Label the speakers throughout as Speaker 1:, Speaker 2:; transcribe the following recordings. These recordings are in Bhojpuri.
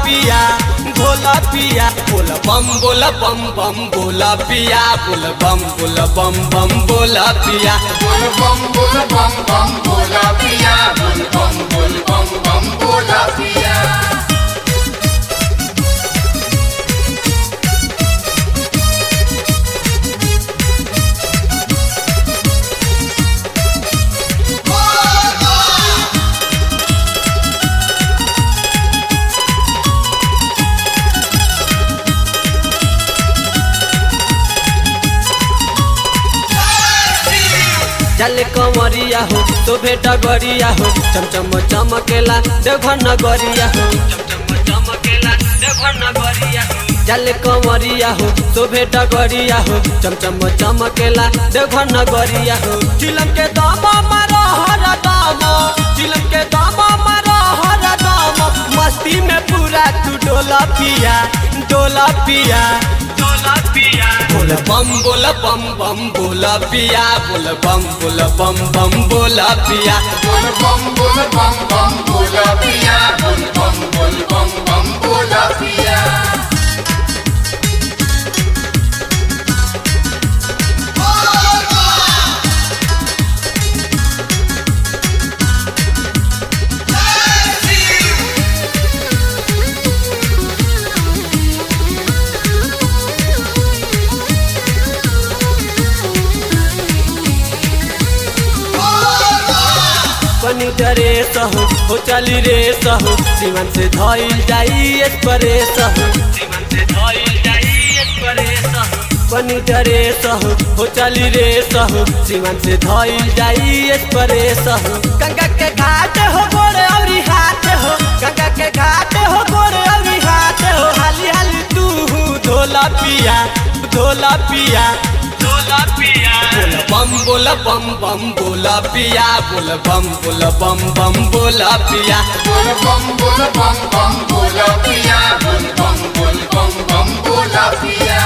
Speaker 1: पिया भोला पिया बोल बम बोल बम बम बोला पिया बोल बम बोल बम बम बोला पिया
Speaker 2: बोल बम बोल बम बम बोला पिया बोल बम बोल बम बम बोला पिया
Speaker 1: चल कंवरिया हो तो भेटा गरिया हो चमचम चमकेला देवघर नगरिया हो चमचम चमकेला देवघर नगरिया हो चल कंवरिया हो तो भेटा गरिया हो चमचम चमकेला देवघर नगरिया हो चिलम के दामा मारो हर दामा चिलम के दामा मारो हर दामा मस्ती में पूरा तू डोला पिया डोला पिया डोला पिया बोल बम बोल बम बम बोला पिया बोल बम बोल बम बम बोला पिया
Speaker 2: बोल बम बोल बम बम बोला पिया बोल बम बोल बम बम बोला पिया
Speaker 1: पनी डरे सहु हो चली रे सहु सीमन से धइल जाई एक्सप्रेस सहु सीमन से धइल जाई एक्सप्रेस पनी डरे सहु हो चली रे सहु सीमन से धइल जाई एक्सप्रेस सहु गंगा के घाट हो गोरे औरी हाथ हो गंगा के घाट हो गोरे औरी हाथ हो हाली हाली तू धोला पिया धोला पिया धोला पिया बोल बम बोल बम बम बोला पिया बोल बम बोल बम बम बोला पिया
Speaker 2: बोल बम बोल बम बम बोला पिया बोल बम बोल बम बम बोला पिया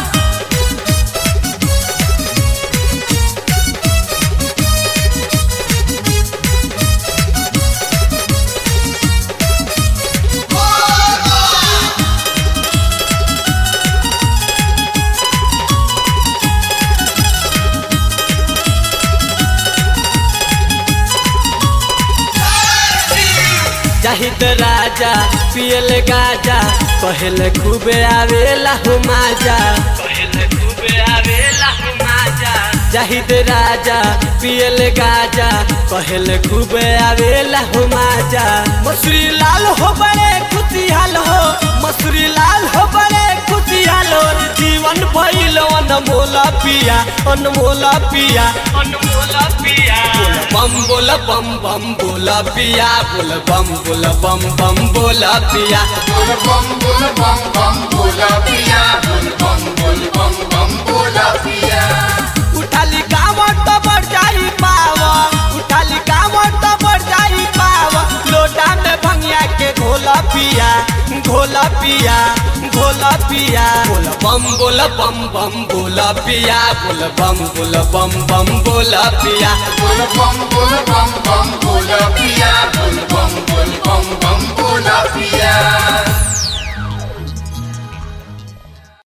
Speaker 1: जाहिद राजा पियल गाजा कहल खूबे आवेला हो माजा कहल खूबे आवेला हो माजा जाहिद राजा पियल गाजा कहल खूबे आवेला हो माजा मसूरी लाल हो बड़े खुशिहाल हो मसूरी लाल हो बड़े खुशिहाल हो जीवन भइल अनमोला पिया अनमोला पिया अनमोला पिया बम बोल बम बम बोला पिया बोल बम बोल बम बम बोला पिया
Speaker 2: बोल बम बोल बम बम बोला पिया बोल बम बोल बम बम बोला पिया
Speaker 1: उठाली कामत तो बढ़ जाई पावा उठाली कामत तो बढ़ जाई पावा लोटा में भंगिया के घोला पिया घोला पिया घोला पिया बोल बम बोल बम बम बोला पिया बोल बम बोल बम बम बोला पिया
Speaker 2: बोल बम बोल